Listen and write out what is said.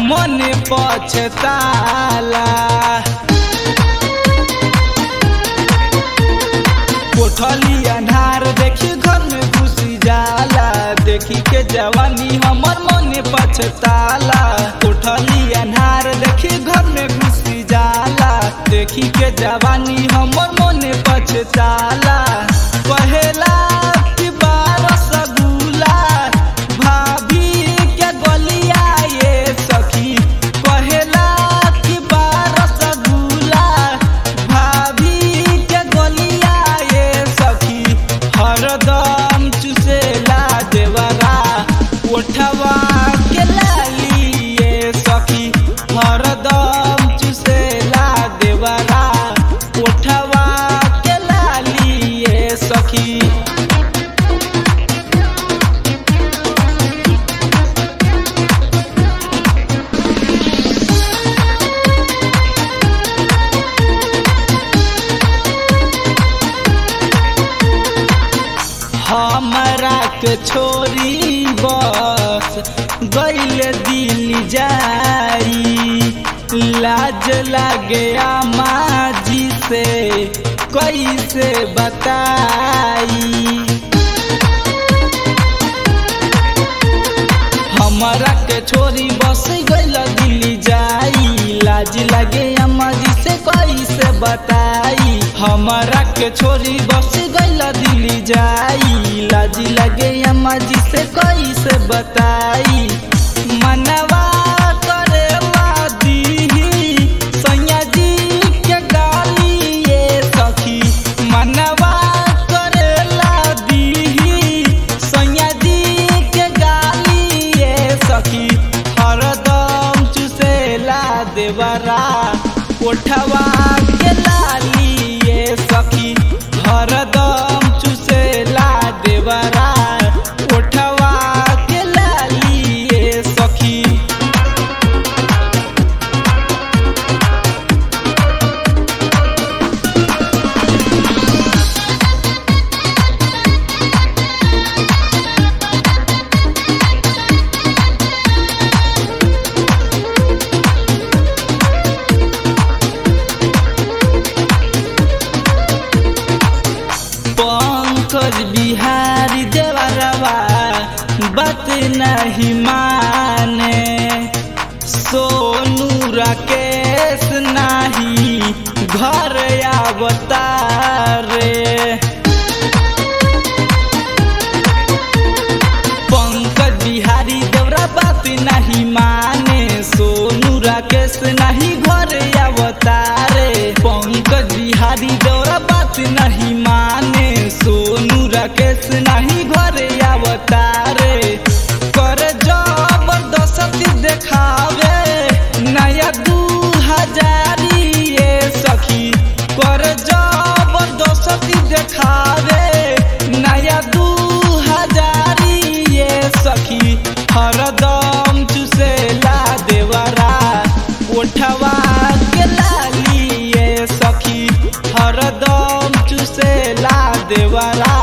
मन पछताला कोठली अन्हार देखी घर में घुसी जाला देखी के जवानी हमर मन पछताला कोठली अन्हार देखी घर में घुसी जाला देखी के जवानी हमर मन पछताला कहेला कि बारह सगुला भाभी के गलिया ये सखी कहेला कि बारह सगुला भाभी के गलिया ये सखी हरदम चुसेला देवरा ओठवा के लाली ये सखी हरदम चुसेला देवरा ओठवा के लाली ये सखी हमरा के छोरी बस गईल दिल जाई लाज लागे माजी से कैसे बताई हमरा के छोरी बस गईल दिल्ली जाई लाज लगे अम्मा जी से कैसे बताई हमरा के छोरी बस गईल दिल्ली जाई लाज लगे अम्मा जी से कैसे बताई मनवा करे दीही सैया जी के गाली ये सखी मनवा करेला दीही सैया जी के गाली ये सखी हरदम चुसेला देवरा कोठवा के लाली ये सखी हरदम चुसेला देवरा कोठवा के लाली ये सखी पंकज बिहारी देवरवा बात नहीं माने सोनू राकेश नाही घर आवतारे पंकज बिहारी देवरा बात नहीं माने सोनू राकेश नहीं घर अवतारे पंकज बिहारी देवरा बात नहीं माने सोनू राकेश नहीं घर अवतारे कर जबरदस्ती देखावे नया दू हजारी ये सखी कर जबरदस्ती देखावे नया दू हजारी ये सखी हरदम चुसेला देवरा ओठवा के लाली ये सखी हरदम चुसेला देवरा